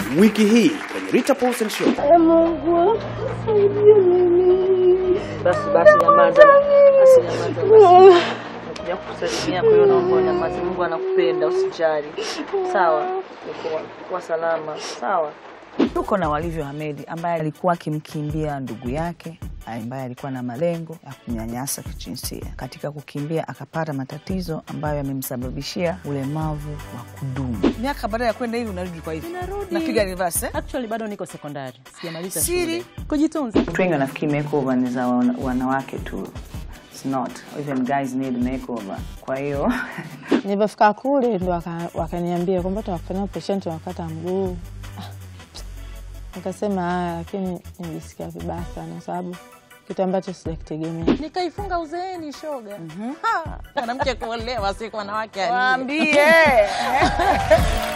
wiki hii kwenye Rita Paulsen Show. Mungu saidie mimi. Basi basi, nyamaza basi, nyamaza basi. Nakuja kukusalimia, kwa hiyo naomba nyamaza. Mungu anakupenda, usijali. Sawa, uko kwa salama. Sawa. Tuko na Walivyo Hamedi ambaye alikuwa akimkimbia ndugu yake ambaye alikuwa na malengo ya kumnyanyasa kijinsia. Katika kukimbia akapata matatizo ambayo yamemsababishia ulemavu wa kudumu. Miaka baada ya kwenda hivi unarudi kwa hivi, napiga reverse eh? Actually bado niko sekondari, sijamaliza Siri. shule. Kujitunza. Watu wengi wanafikiri makeover ni za wana- wanawake tu. It's not. Even guys need makeover. Kwa hiyo Nilipofika kule ndo waka- wakaniambia kwamba tunakufanyia operation tunakata mguu. Ah, Nikasema haya, lakini nilisikia vibaya sana, sababu kitu ambacho sijakitegemea. Nikaifunga uzeeni shoga. Ha, Mwanamke kuolewa si kwa wanawake waambie